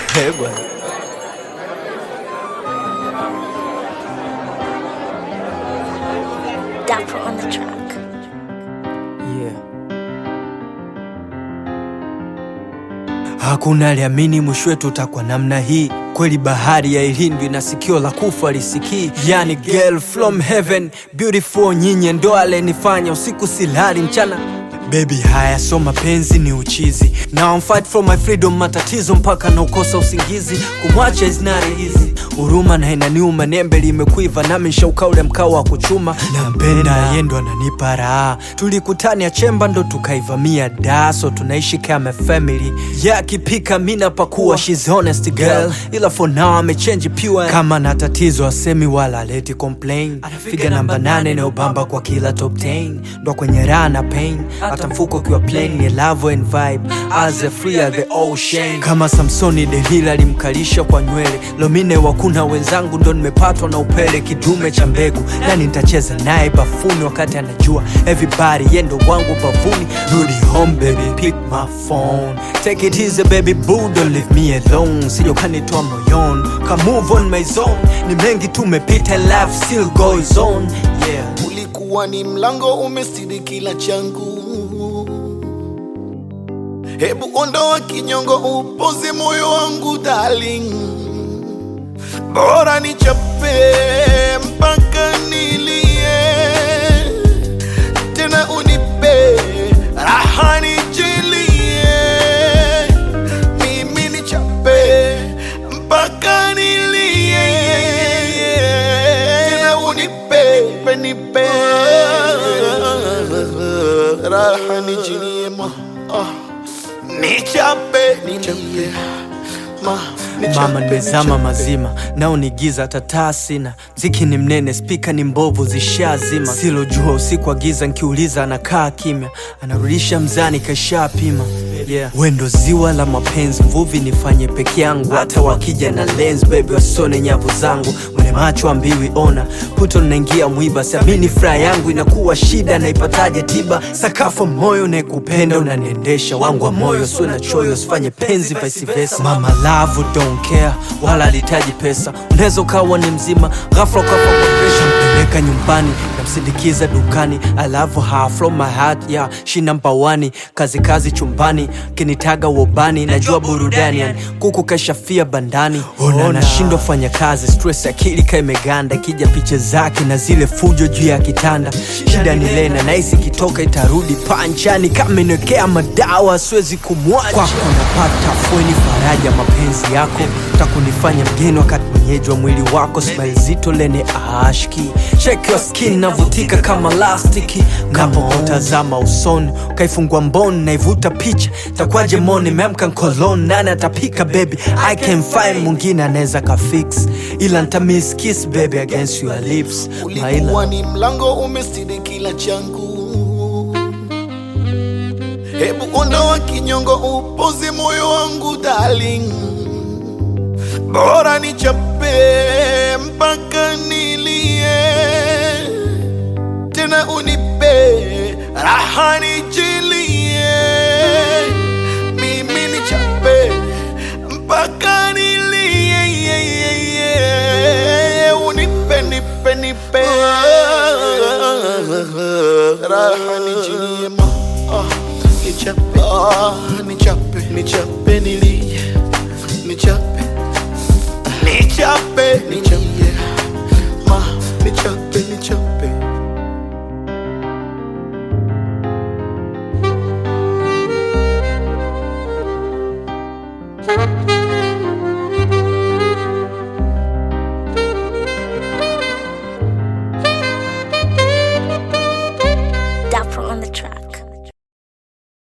Eh, bwana. Dapper on the track. Yeah. Hakuna aliamini mwisho wetu utakuwa namna hii. Kweli bahari ya ilindwi na sikio la kufa lisikii. Yani girl from heaven beautiful, nyinyi ndo alenifanya usiku silali mchana Baby haya so mapenzi ni uchizi Now I'm fight for my freedom matatizo mpaka na ukosa usingizi Kumwacha is not easy Huruma na inaniuma nembe limekuiva nami nshauka ule mkao wa kuchuma Nampenda yendo ananipa raha Tulikutania chemba ndo tukaivamia da So tunaishi kama family Yeah akipika mina pakuwa She's honest girl Ila for now amechange pure Kama na tatizo asemi wala leti complain Anafiga namba nane inayobamba kwa kila top 10 Ndo kwenye raha na pain hata mfuko ukiwa plain ni love and vibe as a free as the ocean kama Samsoni Delila alimkalisha kwa nywele Lomine wakuna wenzangu ndo nimepatwa na upele kidume cha mbegu nani nitacheza naye bafuni wakati anajua everybody yendo wangu bavuni rudi home baby pick my phone take it easy baby boo don't leave me alone sio kanitoa moyoni ka move on my zone ni mengi tumepita life still goes on yeah ulikuwa ni mlango umestiri kila changu hebu ondoa kinyongo upoze moyo wangu darling bora nichape mpaka nilie tena unipe raha nijilie mimi nichape mpaka nilie tena unipe nipe raha nijilie ma ah. nichape nichape ma nichape, mama nimezama nichape. mazima nao ni giza tataa sina mziki ni mnene spika ni mbovu zishazima silojua usiku wa giza nkiuliza anakaa kimya anarudisha mzani kashapima yeah. wendo ziwa la mapenzi mvuvi nifanye peke yangu hata wakija na lens baby wasone nyavu zangu mwenye macho ambiwi ona puto naingia mwiba siamini furaha yangu inakuwa shida naipataje tiba sakafu moyo naekupenda unaniendesha wangu wa moyo sio na choyo sifanye penzi vice versa mama love don't care wala alitaji pesa unaweza ukawa ni mzima ghafla ukafa kwa presha mpeleka nyumbani namsindikiza dukani I love her from my heart yeah she number one kazi kazi chumbani kinitaga wobani najua burudani yani kuku kashafia bandani ona nashindwa fanya kazi stress akili ka imeganda ikija picha zake na zile fujo juu ya kitanda shida ni lena naisi kitoka itarudi panchani kama inekea madawa siwezi kumwacha kwako napata fweni faraja mapenzi yako takunifanya mgeni wakati mwenyeji wa mwili wako smile zito lene ashki check your skin navutika kama lastiki napotazama usoni ukaifungua mboni naivuta picha takwaje moni memka nkolon nani atapika baby i can find mwingine anaweza kafix ila ntamiss kiss baby against your lips ulikuwa maila ni mlango umestiri kila changu hebu ondoa kinyongo upoze moyo wangu darling bora nichape mpaka nilie tena unipe raha nijilie mimi nichape mpaka nilie unipe nipe nipe raha nijilie ma ah, nichape ah, nichape nichape nilie nichape nichape